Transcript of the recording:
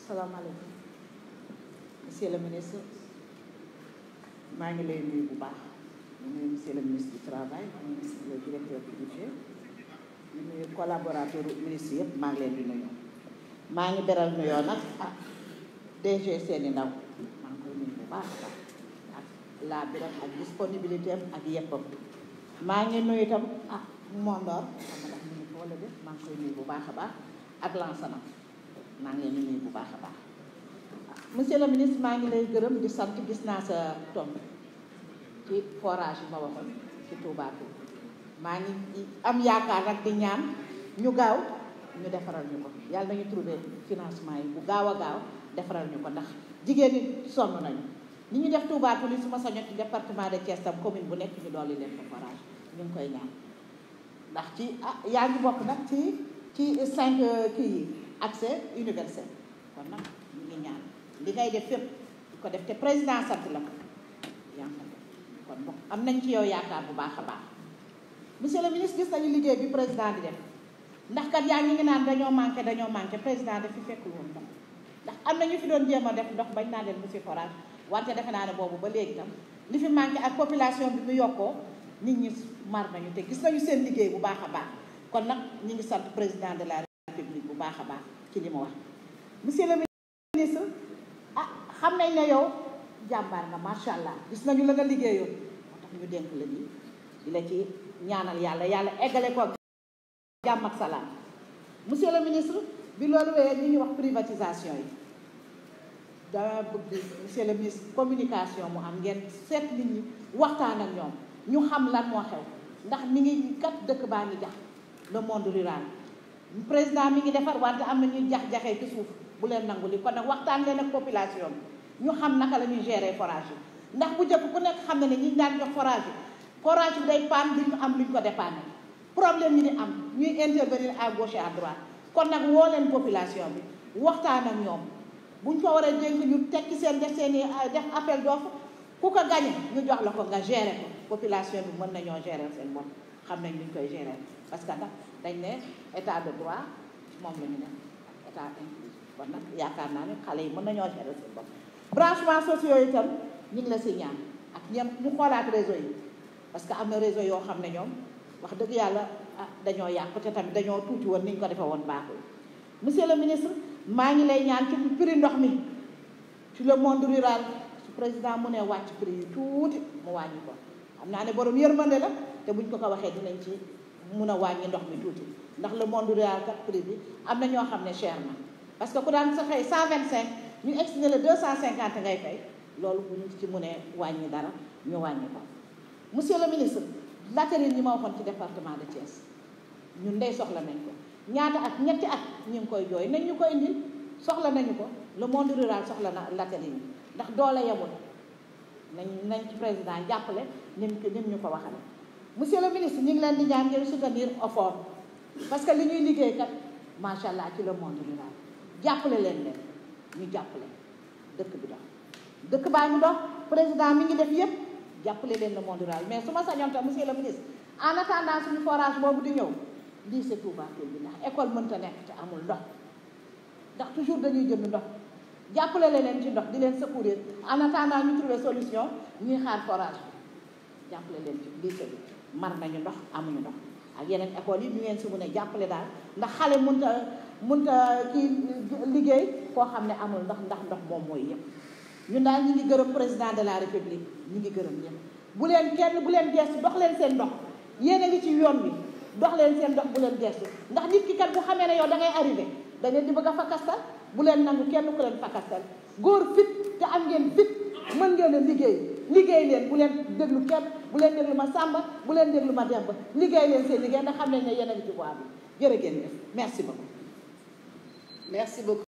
salaamaaleykum monsieur le ministre maa ngi lay nuyu bu baax di nuyu monsieur le ministre du travail ministre le directeur du budget di nuyu collaborateur ministre yëpp maa ngi leen di nuyu maa ngi beral nuyoo nag ah DG seeni ndaw maa ngi koy nuyu bu baax a baax ak laa biram ak disponibilité am ak yeppam maa ngi nuyu itam ah Mondor xam nga ndax ñu ngi ko wala def maa ngi koy nuyu bu baax a baax ak Lansana maa ngi leen di nuyu bu baax a baax monsieur le ministre maa ngi lay gërëm di sant gis naa sa tomb ci forage bi ma waxoon ci Touba Toul maa ngi am yaakaar nag di ñaan ñu gaaw ñu defaral ñu ko yàlla nañu trouver financement yi bu gaaw a gaaw defaral ñu ko ndax jigéen ñi sonn nañu ni ñu def Touba Toul yi su ma sañoon ci département de Thiès tam commune bu nekk ñu dolli leen ko forage ñu ngi koy ñaan ndax ci ah yaa ngi bokk nag ci ci cinq kii yi accès universel kon nag ñu ngi ñaan li ngay def fépp di ko def te président sant la ko yaa ngi kon bon am nañ ci yow yaakaar bu baax a baax monsieur le ministre gis nañu liggéey bi président di def ndax kat yaa ngi ngi naan dañoo manqué dañoo manqué président daf fi fekkul woon tam ndax am na ñu fi doon jéem a def ndox bañ naa leen monsieur forage wante defe naa ne boobu ba léegi tam li fi manqué ak population bi mu yokkoo nit ñi mar nañu te gis nañu seen liggéey bu baax a baax kon nag ñu ngi sant président de la république bu baax a baax ci li mu wax monsieur le ministre ah xam nañ ne yow jàmbaar nga macha allah gis nañu la nga liggéeyoon moo tax ñu dénk la nii di la ci ñaanal yàlla yàlla eggale ko jàmm ak salaam monsieur le ministre bi loolu wéyee ñu ngi wax privatisation yi dama bëgg monsieur le ministre communication mu am ngeen seet nit ñi waxtaan ak ñoom ñu xam lan moo xew ndax mi ngi kat dëkk baa ngi jax le monde rural président mi ngi defar wante am na ñuy jax-jaxee ci suuf bu leen nangu li kon nag waxtaan leen ak population bi ñu xam naka la ñuy gérer forage yi ndax bu njëkk ku nekk xam na ne ñi daan jox forage yi forage bi day paan duñu am luñ ko dépanne problème yi di am ñuy intervenir à gauche et à droite kon nag woo leen population bi waxtaan ak ñoom buñ ko waree dénk ñu tekki seen def seen i def appel d'offre ku ko gañe ñu jox la ko nga gérer ko population bi mën nañoo gérer seen bopp xam nañ luñ koy gérer parce que nag dañ ne état de droit moom la ñu def état inclusif kon nag yaakaar naa ne xale yi mën nañoo gérer seen bopp branchement sociaux yi itam ñu ngi la si ñaan ak ñem ñu xoolaat réseau yi parce que am na réseau yoo xam ne ñoom wax dëgg yàlla ah dañoo yàqu te tamit dañoo tuuti woon ni ñu ko defee woon baaxul monsieur le ministre maa ngi lay ñaan ci prix ndox mi ci le monde rural su président mu ne wàcc prix yi tuuti mu wàññi ko xam naa ne borom yërmande la te buñ ko ko waxee dinañ ci mun a wàññi ndox mi tuuti ndax le monde rural kat prix bi am na ñoo xam ne cher na parce que ku daan sa fay 125 ñu expliqué le 250 ngay fay loolu bu ñu ci mënee wàññi dara ñu wàññi ko. monsieur le ministre latérine ñi ma waxoon ci département de Thiès ñun ndey soxla nañ ko ñaata at ñetti at ñu ngi koy jooy nañ ñu koy indil soxla nañu ko le monde rural soxla na latérine ndax doole yemul nañ nañ ci président jàppale nim nim ñu ko waxale monsieur le ministre ñu ngi leen di ñaan ngeen soutenir effort parce que li ñuy liggéey kat macha allah ci le monde rural jàppale leen leen ñu jàppale dëkk bi dox dëkk baa ngi dox président mi ngi def yépp jàppale leen le monde rural mais su ma sañoon tam monsieur le ministre en attendant suñu forage boobu di ñëw lii c'est Touba Toul bi ndax école mënta nekk te amul ndox ndax toujours dañuy jënd ndox jàppale leen ci ndox di leen secourir en attendant ñu trouver solution ñuy xaar forage bi jàppale leen ci lycée bi mar nañu ndox amuñu ndox ak yeneen école yi ñu ngeen si mun a jàppale daal ndax xale mënta mënta kii liggéey koo xam ne amul ndox ndax ndox moom mooy yëpp ñun daal ñu ngi gërëm président de la république ñu ngi gërëm ñëpp bu leen kenn bu leen gestu dox leen seen ndox yéen a ngi ci yoon bi dox leen seen ndox bu leen gestu ndax nit ki kat bu xamee ne yow da ngay arrivé da ngeen di bëgg a fakastal bu leen nangu kenn ku leen fakastal góor fit te am ngeen fit mën ngeen a liggéey liggéey leen bu leen déglu kenn bu leen déglu ma Samba bu leen déglu ma Demba liggéey leen seen liggéey ndax xam nañ ne yéen a ngi ci voie bi jërë ngeen def merci beaucoup merci beaucoup